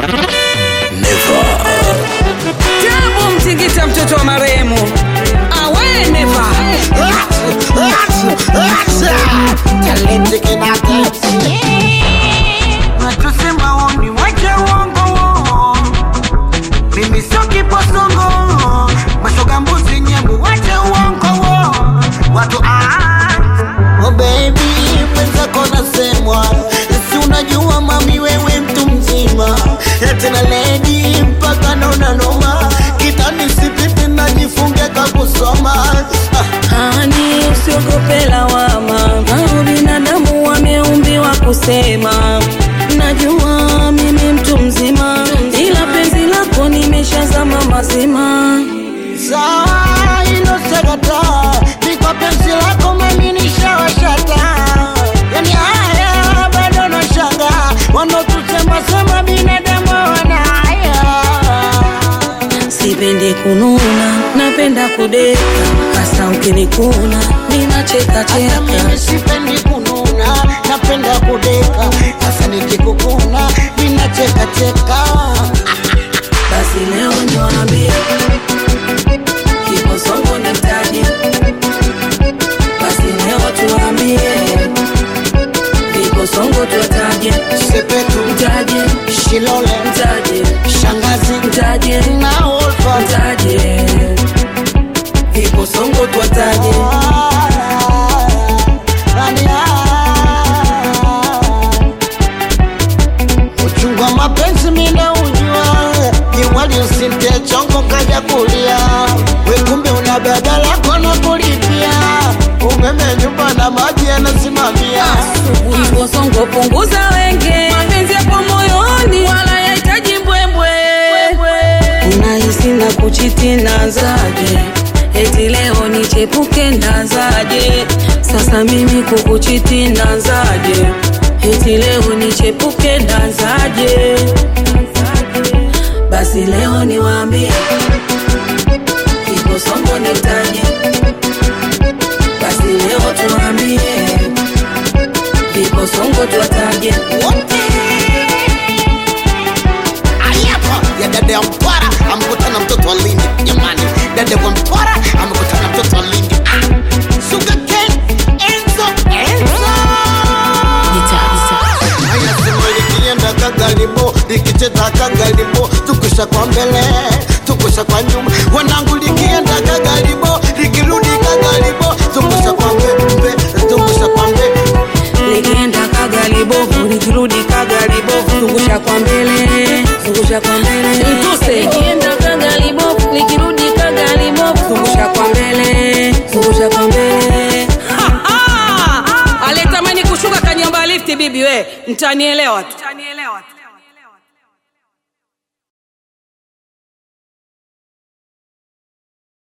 Never. Tabu mtingita mtoto wa marehemu awe neva Talenti kinata Natusema woni wache uongo wo. Mimi sio kiposongo mashoga mbuzi nyembu wache uongo wo. Watu ah Oh baby, mwenzako nasemwa, si unajua mami, wewe mtu mzima, tena lady mpaka naona noma, kitani sipipi najifunge kakusoma Hani, usiogope lawama, hao binadamu wameumbiwa kusema. Najua mimi mtu mzima, ila penzi lako nimeshazama mazima. sawa, hilo sakata ni kwa penzi lako mami, nishawashata yani haya bado nashanga, wanaotusema sema binadamu wana haya Sipendi kununa, napenda kudeka, hasa ukinikuna ninacheka Hata mimi cheka. sipendi kununa, napenda kudeka. Sasa nikikukuna ninacheka cheka. Basi leo niwaambie, kiposongo ni mtaji. Basi leo tuwaambie, kiposongo tuwataje, Sepetu, mtaje, Shilole, mtaje, Shangazi mtaje, na Olfa. mtaje, kiposongo tuwataje. Uchungu wa mapenzi mina ujua, jiwali usinte chongo kaja kulia, we kumbe una baba lako na kulipia, umeme nyumba na maji yanasimamia. Kiposongo punguza wenge, mapenzi yapo moyoni, wala yahitaji mbwembwe. Unahisi na kuchiti nazaje? Eti leo nichepuke nazaje? Sasa mimi kukuchiti nazaje? Eti leo nichepuke nazaje? Basi leo niwaambie, kiposongo ni mtaji. Basi leo tuwaambie Kiposongo tuwataje wote Ayapa ya dada ya Mtwara amekutana mtoto wa Lindi. Jamani, dada wa Mtwara amekutana mtoto wa Lindi. Ah, Sugar cane, Enzo, Enzo. Haya sema likienda kagalibo, likicheza kagalibo, tukusha kwa mbele, tukusha kwa nyuma. Wanangu likienda kagalibo, likirudi kagalibo, tukusha kwa mbele, tukusha kwa mbele. Likienda kagalibovu likirudi kagalibovu zungusha kwa mbele zungusha kwa mbele Mtuse likienda kagalibovu likirudi kagalibovu zungusha kwa mbele zungusha kwa mbele aliyetamani kushuka kanyamba lifti bibi we mtanielewa tu